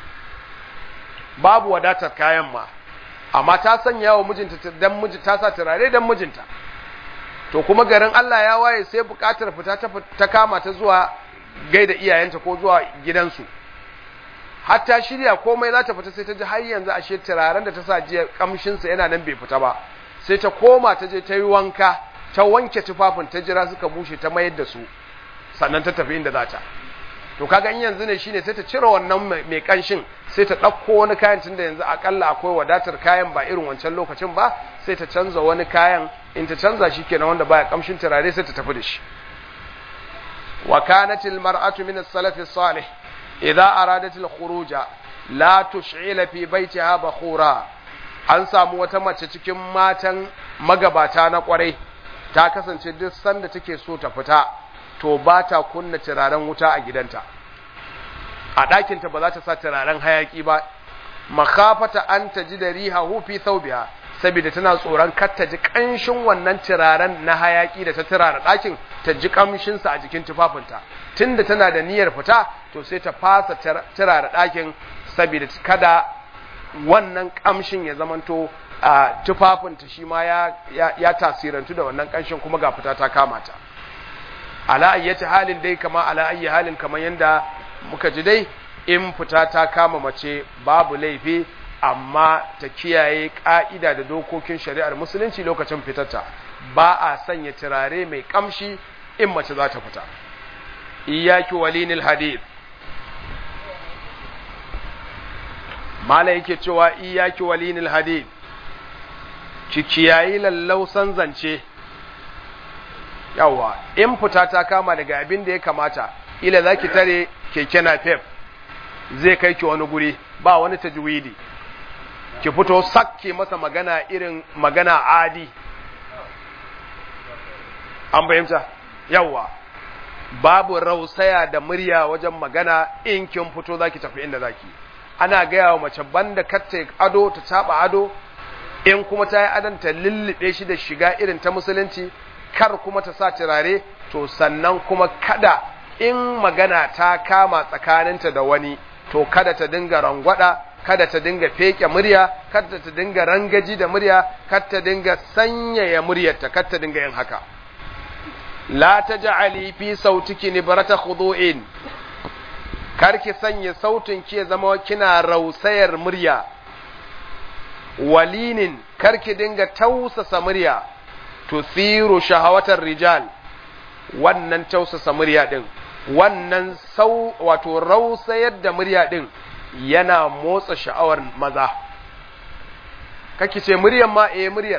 babu wadatar kayan ma amma ta sanya wa mijinta dan miji ta sa turare dan mijinta to kuma garin Allah ya waye sai bukatar fita ta, ta kama ta zuwa gaida iyayenta ko zuwa gidansu hatta shirya komai za ta fita sai ta ji har yanzu ashe turaren da ta sa jiya kamshin sa yana nan bai fita ba sai ta koma ta je ta yi wanka ta wanke tufafin ta jira suka bushe ta mayar da su sannan ta tafi inda za ta to kaga in yanzu ne shine sai ta cire wannan mai kanshin sai ta ɗauko wani kayan tunda yanzu akalla akwai wadatar kayan ba irin wancan lokacin ba sai ta canza wani kayan in ta canza shi kenan wanda baya kamshin turare sai ta tafi da shi wa kanat al mar'atu min as-salaf as-salih idza aradat al khuruja la tush'ila fi baytiha bakhura an samu wata mace cikin matan magabata na kwarai ta kasance duk sanda take so ta fita to ba ta kunna turaren wuta a gidanta a ɗakinta ba za ta sa turaren hayaki ba makafata an ta ji da riha hufi saubiya saboda tana tsoron kar ta ji ƙanshin wannan turaren na hayaki da ta turara ɗakin ta ji ƙamshinsa a jikin tufafinta tunda tana da niyyar fita to sai ta fasa turara ɗakin saboda kada wannan ƙamshin ya zamanto a tufafinta shi ma ya tasirantu da wannan ƙanshin kuma ga fita ta kama ta ala ayyati halin dai kama ala ayyi halin kamar yanda muka ji dai in fita ta kama mace babu laifi amma ta kiyaye ka'ida da dokokin shari'ar musulunci lokacin fitarta ba a sanya turare mai kamshi in mace za ta fita iyaki walinil hadith mala yake cewa iyaki walinil hadith ki kiyayi lallausan zance yawa in fita ta kama daga abin da ya kamata ila za ki tare keke na fef zai kai ki wani guri ba wani tajwidi ki fito sakke masa magana irin magana adi an fahimta yawa babu rausaya da murya wajen magana in kin fito za ki tafi inda za ki ana gaya wa mace banda katta ado ta taba ado in kuma ta yi adon ta lullube shi da shiga irin ta musulunci kar kuma ta sa turare to sannan kuma kada in magana ta kama tsakaninta da wani to kada ta dinga rangwada kada ta dinga feke murya kada ta dinga rangaji da murya kada ta dinga sanyaya muryarta kada ta dinga yin haka la taj'ali fi sautiki nibrata khudu'in kar ki sanya sautin ki ya zama kina rausayar murya walinin kar ki dinga tausasa murya tuthiru shahawatar rijal wannan tausasa murya din wannan sau wato rausayar da murya din yana motsa sha'awar maza kake ce muryar ma eh muryar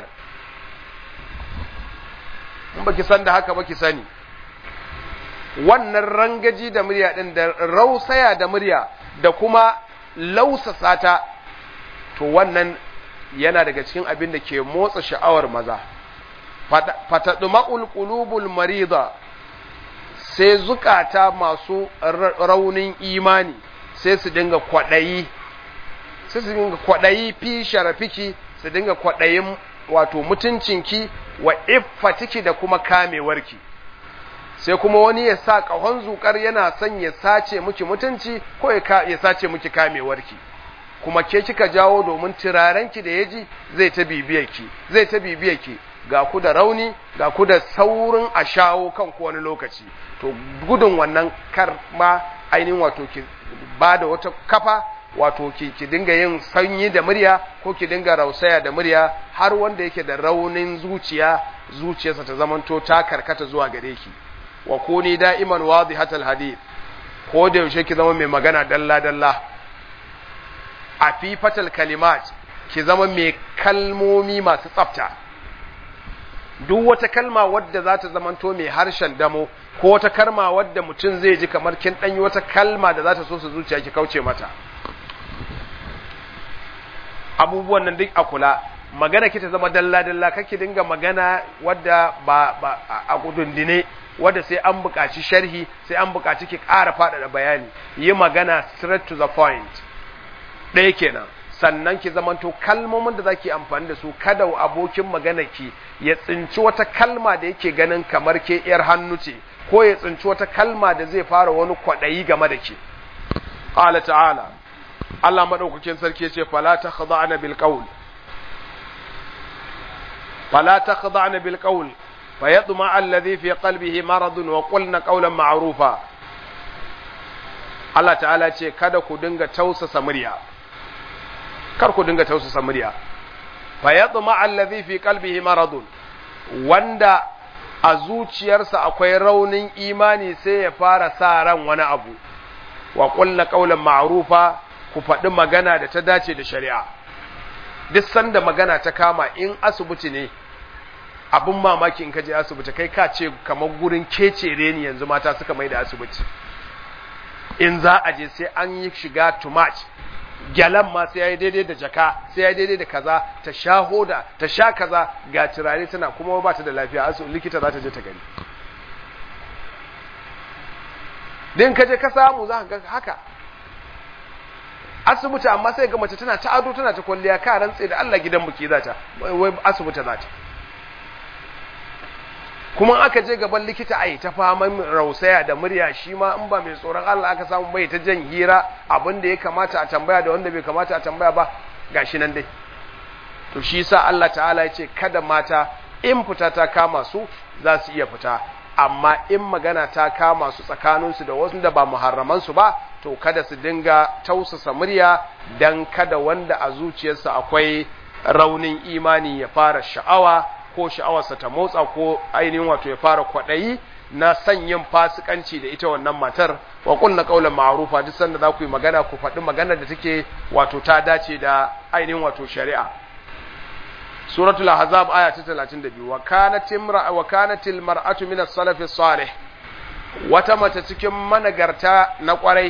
in baki san da haka baki sani wannan rangaji da murya din da rausaya da murya da kuma lausasa ta to wannan yana daga cikin abin da ke motsa sha'awar maza fatadma'ul qulubul marida sai zukata masu raunin imani sai su dinga kwadayi sai su dinga kwadayi fi sharafiki su dinga kwadayin wato mutuncinki wa iffatiki da kuma kamewarki sai kuma wani ya sa ƙahon zukar yana son ya sace miki mutunci ko ya sace miki kamewarki kuma ke kika jawo domin turarenki da yaji zai ta bibiyarki zai ta bibiyarki ga ku da rauni ga ku da saurin a shawo kanku wani lokaci to gudun wannan kar ma ainihin wato ki ba da wata kafa wato ki ki dinga yin sanyi da murya ko ki dinga rausaya da murya har wanda yake da raunin zuciya zuciyarsa ta zamanto ta karkata zuwa gare ki wa kuni da'iman wadihatal hadith ko da yaushe ki zama mai magana dalla dalla a fifatal kalimat ki zama mai kalmomi masu tsafta duk wata kalma wadda za ta zamanto mai harshen damo ko wata kalma wadda mutum zai ji kamar kin ɗanyi wata kalma da za ta so su zuciya ki kauce mata abubuwan nan duk a kula magana ki ta zama dalla-dalla kake dinga magana wadda ba, ba a gudundine wadda sai an buƙaci sharhi sai an buƙaci ki ƙara faɗaɗa bayani yi magana straight to the point ɗaya kenan sannan ki zamanto kalmomin da zaki amfani da su kada abokin magana ki ya tsinci wata kalma da yake ganin kamar ke yar hannu ce ko ya tsinci wata kalma da zai fara wani kwaɗayi game da ke qala ta'ala Allah madaukakin sarki ya ce fala takhda'na bil qawl fala takhda'na bil qawl fayatma alladhi fi qalbihi maradun wa qulna qawlan ma'rufa Allah ta'ala ce kada ku dinga tausasa murya kar ku dinga tausasa murya fa yatma allazi fi qalbihi maradun wanda a zuciyarsa akwai raunin imani sai ya fara sa ran wani abu wa qulna qawlan ma'rufa ku faɗi magana da ta dace da shari'a duk sanda magana ta kama in asibiti ne abin mamaki in ka je asibiti kai ka ce kamar gurin kecere ni yanzu mata suka mai da asibiti in za a je sai an yi shiga too much gyalan ma sai ya yi daidai da jaka sai ya yi daidai da kaza ta sha hoda ta sha kaza ga turare tana kuma ba ta da lafiya asu likita za ta je ta gani din ka je ka samu za ka ga haka asibiti amma sai ga mace tana ta ado tana ta kwalliya ka rantse da Allah gidan buki za ta wai asibiti za ta kuma aka je gaban likita ai ta faman rausaya da murya shi ma in ba mai tsoron Allah aka samu bai ta jan hira abin da ya kamata a tambaya da wanda bai kamata a tambaya ba gashi nan dai to shi yasa Allah ta'ala ya ce kada mata in fita ta kama su za su iya fita amma in magana ta kama su tsakaninsu da wasu da ba muharraman su ba to kada su dinga tausasa murya dan kada wanda a zuciyarsa akwai raunin imani ya fara sha'awa ko sha'awarsa ta motsa ko ainihin wato ya fara kwaɗayi na son yin fasikanci da ita wannan matar wa kunna qaulan ma'rufa duk sanda za ku yi magana ku faɗi magana da take wato ta dace da ainihin wato shari'a suratul ahzab aya ta 32 wa kanat imra wa kanat al mar'atu min as-salaf salih wata mace cikin managarta na kwarai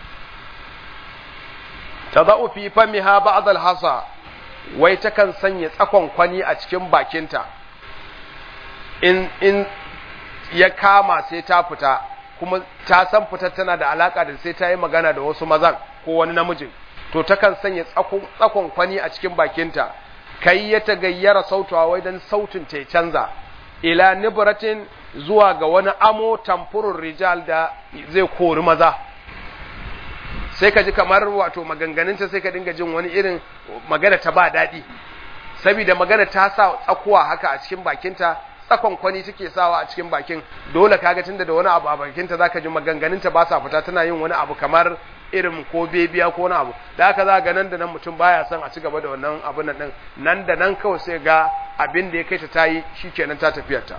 tadau fi famiha ba'd al-hasa wai takan sanya tsakon kwani a cikin bakinta in in ya kama sai ta fita kuma ta san fitar tana da alaka da sai ta yi magana da wasu mazan ko wani namijin to takan sanya tsakon kwani a cikin bakinta kai ya tagayyara sautuwa wai dan sautin ta canza ila nibratin zuwa ga wani amo tamfurur rijal da zai kori maza sai ka ji kamar wato maganganunta sai ka dinga jin wani irin magana ta ba daɗi saboda magana ta sa tsakuwa haka a cikin bakinta tsakon kwani take sawa a cikin bakin dole kaga tunda da wani abu a bakinta zaka ji maganganunta ba sa fita tana yin wani abu kamar irin ko bebiya ko wani abu da haka za ga nan da nan mutum baya son a ci gaba da wannan abun nan din nan da nan kawai sai ga abin da ya kai ta tayi shikenan ta tafiyarta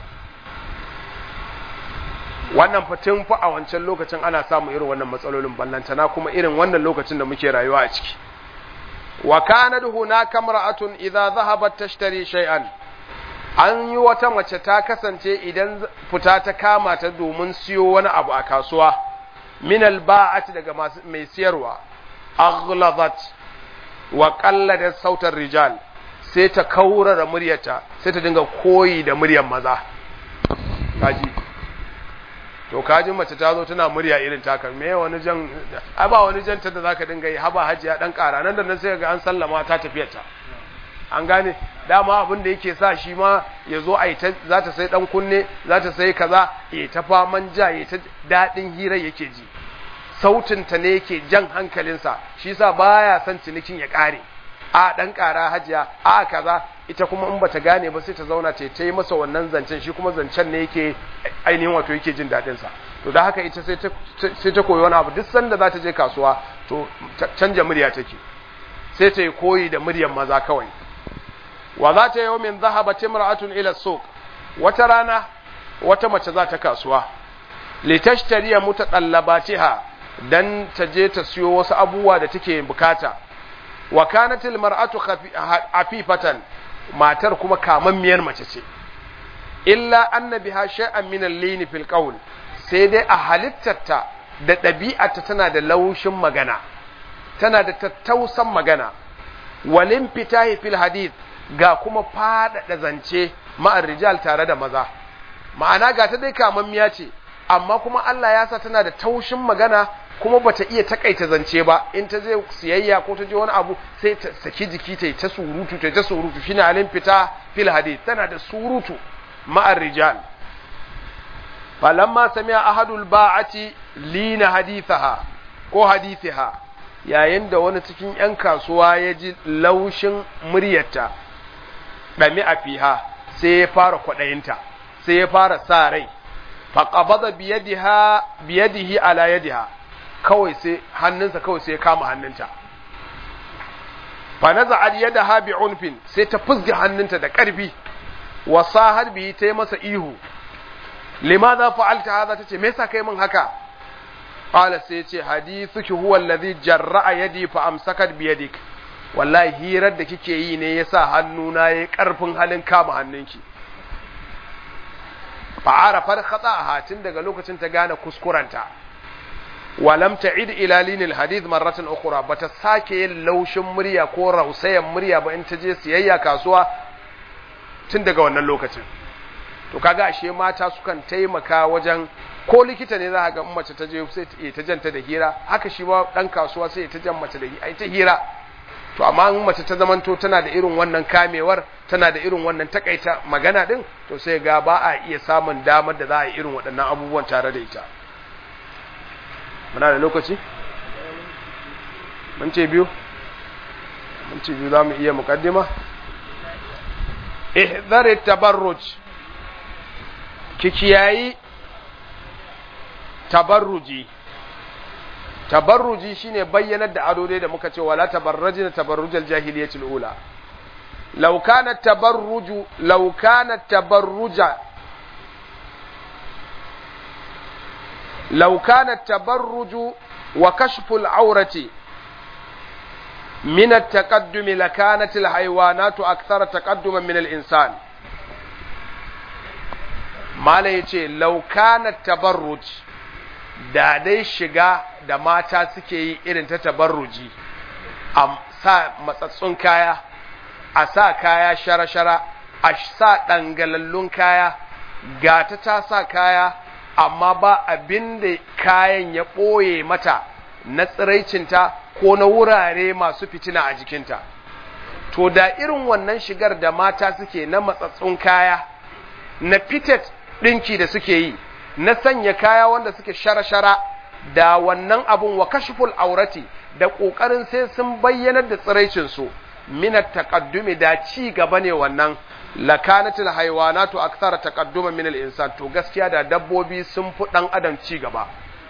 wannan fatin fa a wancan lokacin ana samun irin wannan matsalolin ballantana kuma irin wannan lokacin da muke rayuwa a ciki wa kanat hunaka mar'atun idza dhahabat tashtari shay'an an yi wata mace ta kasance idan fita ta kama ta domin siyo wani abu a kasuwa min alba'ati daga mai siyarwa aghladat wa qalladat sautar rijal sai ta kaurara muryarta sai ta dinga koyi da muryar maza kaji to kaji mace ta zo tana murya irin taka me wani jan ai ba wani janta da zaka dinga yi haba hajiya dan kara nan da nan sai ga an sallama ta tafiyar ta an gane dama abin da yake sa shi ma ya zo a ta za ta sai dan kunne za ta sai kaza ya ta faman ja ya ta dadin hira yake ji sautin ta ne yake jan hankalinsa shi yasa baya son cinikin ya kare a dan kara hajiya a kaza ita kuma in bata gane ba sai ta zauna ta ta yi masa wannan zancen shi kuma zancen ne yake ainihin wato yake jin daɗin sa to da haka ita sai ta sai ta koyi wani abu duk sanda za ta je kasuwa to canja murya take sai ta yi koyi da muryar maza kawai wa za ta yau min zahaba timra'atun ila suq wata rana wata mace za ta kasuwa litashtariya mutaqallabatiha dan ta je ta siyo wasu abubuwa da take bukata wa kanatil mar'atu afifatan matar kuma kamammiyar mace ce illa anna biha shay'an min al-lin fil qawl sai dai a halittarta da ɗabi'arta tana da laushin magana tana da tattausan magana walin fitahi fil hadith ga kuma faɗaɗa zance ma'ar rijal tare da maza ma'ana ga ta dai kamammiya ce amma kuma Allah ya sa tana da taushin magana kuma bata iya takaita zance ba in ta je siyayya ko ta je wani abu sai ta saki jiki ta ta surutu ta ta surutu shine alin fita fil hadith tana da surutu ma'ar rijal falamma sami'a ahadul ba'ati lina hadithaha ko hadithiha yayin da wani cikin yan kasuwa ya ji laushin muryarta dami a fiha sai ya fara kwadayinta sai ya fara sa rai faqabada biyadiha biyadihi ala yadiha kawai sai hannunsa kawai sai ya kama hannunta fa naza'at yadaha bi unfin sai ta fusga hannunta da ƙarfi wa sahar bi ta yi masa ihu limadha fa'alta hadha tace me yasa kai min haka qala sai yace hadithuki huwa alladhi jarra'a yadi fa amsakat bi yadik wallahi hirar da kike yi ne yasa hannuna yayi karfin halin kama hannunki fa'arafar khata'aha tun daga lokacin ta gane kuskuranta walam ta'id ila linil hadith marratan ukhra bata sake yin laushin murya ko rausayan murya ba in ta je siyayya kasuwa tun daga wannan lokacin to kaga ashe mata sukan taimaka wajen ko likita ne za ga in mace ta je sai ta janta da hira haka shi ma dan kasuwa sai ta jan mace da ai ta hira to amma in mace ta zamanto tana da irin wannan kamewar tana da irin wannan takaita magana din to sai ga ba a iya samun damar da za a yi irin waɗannan abubuwan tare da ita muna da lokaci mun ce biyu mun ce biyu za mu iya mukaddima ihdari tabarruj ki kiyayi tabarruji tabarruji shine bayyanar da ado dai da muka ce wala tabarrajina tabarrujal jahiliyatul ula law kana tabarruju law kana tabarruja law kana tabarruju wa kashful awrati من التقدم لكانت الحيوانات أكثر تقدما من الإنسان ما yace لو كان التبرج da dai shiga da mata suke yi irin ta tabarruji a sa matsatsun kaya a sa kaya shara-shara a sa ɗangalallun kaya gata ta sa kaya amma ba abin da kayan ya ɓoye mata na tsiraicinta ko na wurare masu fitina a jikinta to da irin wannan shigar da mata suke na matsatsun kaya na fitet ɗinki da suke yi na sanya kaya wanda suke shara-shara da wannan abun wa kashful aurati da ƙoƙarin sai sun bayyanar da tsiraicinsu min at-taqaddumi da ci gaba ne wannan lakanatil haywanatu akthara taqadduma min al-insan to gaskiya da dabbobi sun fi dan adam ci gaba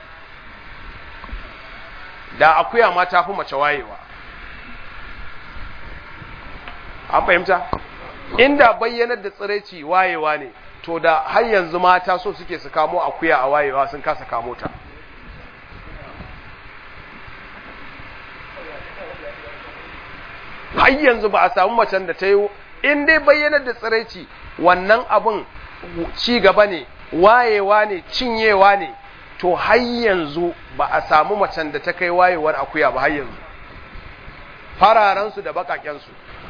da akuya ma ta fi mace wayewa an fahimta inda bayyanar da tsiraici wayewa ne to da har yanzu mata so suke su kamo akuya a wayewa sun kasa kamo ta har yanzu ba a samu macen da ta yi in dai bayyanar da tsiraici wannan abin ci gaba ne wayewa ne cinyewa ne to har yanzu ba a samu macen da ta kai wayewar akuya ba har yanzu fararensu da bakakensu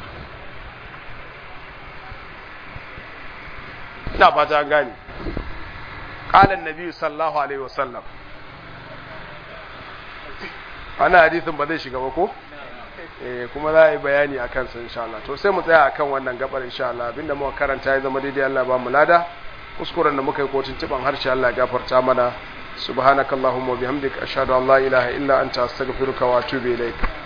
ina fata gane ƙalan nabi sallallahu alaihi wasallam ana hadisin ba zai shiga ba ko eh kuma za a yi bayani a kansa insha Allah to sai mu tsaya akan wannan gabar insha Allah abinda muka karanta ya zama daidai Allah ba mu lada kuskuren da muka yi kotun tiban harshe Allah ya gafarta mana subhanakallahumma wa bihamdika ashhadu an la ilaha illa anta astaghfiruka wa atubu ilaik